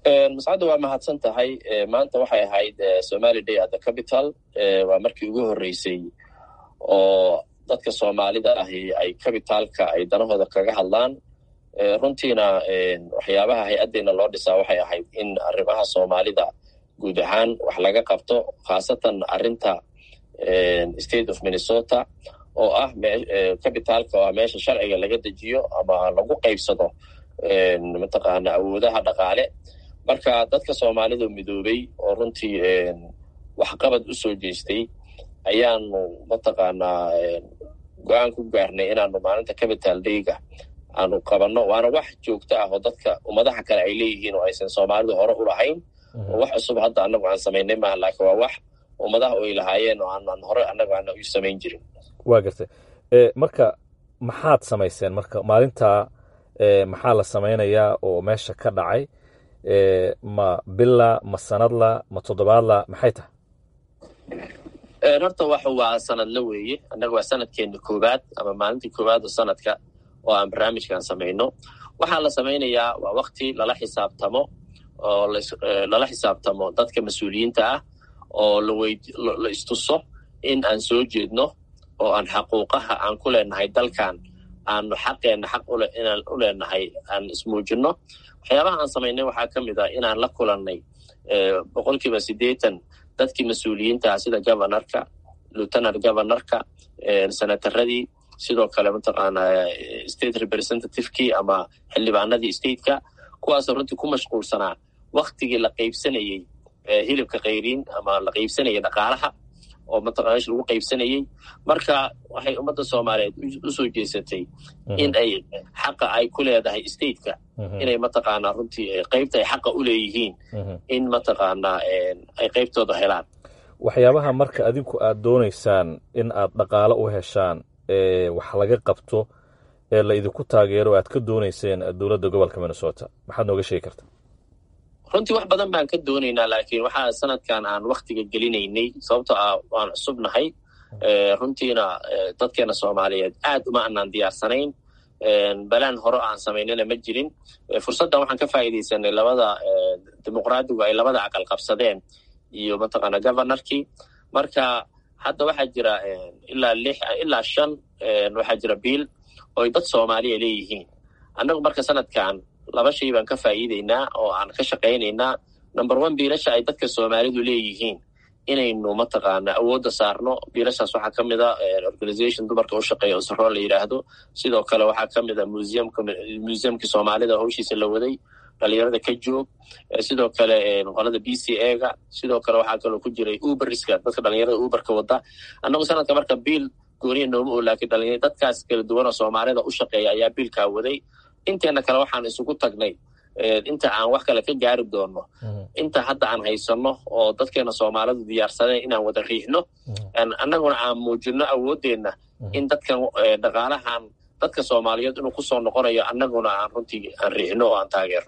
mascadda waa mahadsan tahay maanta waxay ahayd somali day at the capital waa markii ugu horreysay oo dadka soomaalida ahi ay cabitaalka ay danahooda kaga hadlaan runtiina waxyaabaha hay-addeena loo dhisaa waxay ahayd in arrimaha soomaalida guud ahaan wax laga qabto khaasatan arrinta state of minnesota oo ah cabitaalka oo ah meesha sharciga laga dejiyo ama lagu qaybsado mataqaana awoodaha dhaqaale marka dadka soomaalida midoobay oo runtii waxqabad u soo jeestay ayaanu mataqaanaa go-aan ku gaarnay inaanu maalinta capital dayga aanu qabanno waana wax joogto ah oo dadka ummadaha kale ay leeyihiin oo aysan soomaalidu hore u lahayn oo wax cusub hadda annagu aan samaynay maaha laakiin waa wax ummadaha ay lahaayeen oo aanan hore annagu aana u samayn jirin waa gartay marka maxaad samayseen marka maalintaa maxaa la samaynayaa oo meesha ka dhacay ma bila ma sanadla ma toddobaadla maxay tahay horta wax waa sanadla weeye annaga waa sanadkeena koowaad ama maalintii koowaad oo sanadka oo aan barnaamijkan samayno waxaa la samaynayaa waa wakti lala xisaabtamo oo lala xisaabtamo dadka mas-uuliyiinta ah oo la istuso in aan soo jeedno oo aan xaquuqaha aan ku leenahay dalkan aanu xaqeenna xaq inaan u leenahay aan ismuujinno waxyaabaha aan samaynay waxaa ka mid ah inaan la kulannay boqolkiiba siddeetan dadkii mas-uuliyiinta ah sida governorka lieutenant governorka senataradii sidoo kale mataqaanaa state representativekii ama xildhibaanadii stateka kuwaasoo runtii ku mashquulsanaa waktigii la qaybsanayey hilibka kayriin ama la qaybsanayay dhaqaalaha oo mataqana meesha lagu qaybsanayey marka waxay ummadda soomaaliyeed u soo jeesatay in ay xaqa ay ku leedahay stateka inay mataqaanaa runtii qaybta ay xaqa u leeyihiin in mataqaanaa ay qaybtooda helaan waxyaabaha marka adinku aad doonaysaan in aad dhaqaalo u heshaan ee wax laga qabto ee la idinku taageero aad ka doonayseen dowladda gobolka minnesota maxaad nooga sheegi kartaa runtii wax badan baan ka doonaynaa laakiin waxaa sanadkan aan waktiga gelinaynay sababtoo ah waan cusubnahay runtiina dadkeena soomaaliyeed aad uma anaan diyaarsanayn balaan hore aan samaynana ma jirin fursaddan waxaan ka faa'iidaysanay labada dimuqraadigu ay labada aqal qabsadeen iyo mataqaana governorkii marka hadda waxaa jira ilaa lix ilaa shan waxaa jira biil oo ay dad soomaaliya leeyihiin annagu marka sanadkan laba shay baan ka faa'iidaynaa oo aan ka shaqaynaynaa number one biilasha ay dadka soomaalidu leeyihiin inaynu mataqaana awoodda saarno biilashaas waxaa ka mid a organization dumarka u shaqeeya oo saroo la yidhaahdo sidoo kale waxaa ka mid a museumka museumkii soomaalida howshiisa la waday dhalinyarada ka joog sidoo kale qolada b c a ga sidoo kale waxaa kaloo ku jiray uberiska dadka dhalinyarada uberka wada annagu sanadka marka biil gooniya nooma oo laakiin dhalinyar dadkaas kala duwan oo soomaalida u shaqeeya ayaa biilkaa waday inteena kale waxaan isugu tagnay inta aan wax kale ka gaari doonno inta hadda aan haysanno oo dadkeena soomaalidu diyaarsadeen inaan wada riixno annaguna aan muujinno awooddeenna in dadkan dhaqaalahan dadka soomaaliyeed inuu kusoo noqonayo annaguna aan runtii aan riixno oo aan taageerno